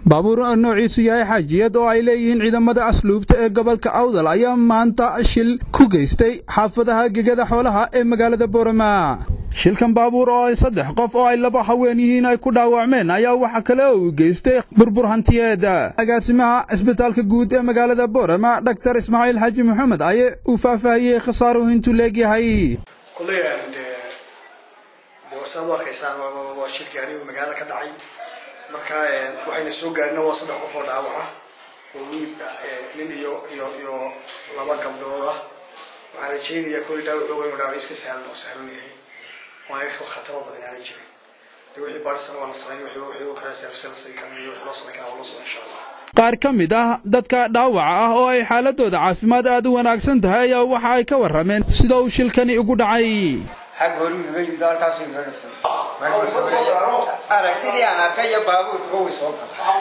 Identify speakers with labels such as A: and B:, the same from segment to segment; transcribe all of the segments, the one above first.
A: baabuur noociisu yahay xaajiyad oo ay leeyihiin ciidamada asluubta ee gobolka awdal ayaa maanta shil ku geystay xaafadaha gegada xoolaha ee magaalada boorama shilkan baabuur oo ay saddex qof oo ay laba haween yihiin ay ku dhaawacmeen ayaa waxa kale oo uu geystay burbur hantiyeed agaasimaha cisbitaalka guud ee magaalada boorama dhaktar ismaaciil xaaji maxamed ayaa uu faahfaahiyey khasaaruhu intuu leegyahay
B: saad u arkaysaan waa shil gaari oo magaalada ka dhacay marka waxayna soo gaarina waa saddex qof oo dhaawaca oo wiil nin iyo iyo iyo laba gabdhood ah waxaan rajaynayaa kulli dhaawacooga inuu dhaawac iska sahlan oo sahlan yahay waan khataro badan aanay jirin de wixii baadhisana waa la samayn wixii wixii kale service kan iyo wixii loo samayn karaa waa loo samayn insha allah
A: qaar ka mid ah dadka dhaawaca ah oo ay xaaladooda caafimaad aad u wanaagsan tahay ayaa waxa ay ka warrameen sida uu shilkani ugu dhacay
C: xag horigaga yimid halkaasuu inoo dhafsan aragtidii aan arkay iyo baabuurka way soo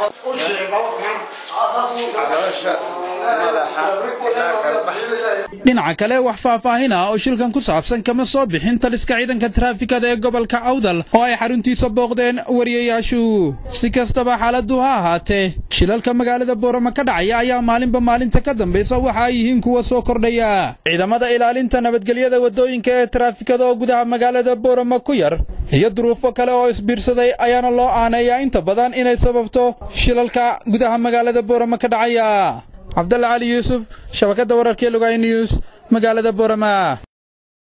A: dhinaca kale wax faahfaahin ah oo shilkan ku saabsan kama soo bixin taliska ciidanka taraafikada ee gobolka awdal oo ay xaruntiisa booqdeen wariyayaashu si kastaba xaaladdu ha ahaatee shilalka magaalada boorama ka dhacaya ayaa maalinba maalinta ka dambaysa waxa ay yihiin kuwa soo kordhaya ciidamada ilaalinta nabadgelyada waddooyinka ee taraafikada oo gudaha magaalada boorama ku yar iyo duruufo kale oo isbiirsaday ayaana loo aaneeyaa inta badan inay sababto shilalka gudaha magaalada boorama ka dhacaya cabdalla cali yuusuf shabakadda wararkee lugaay news magaalada boorama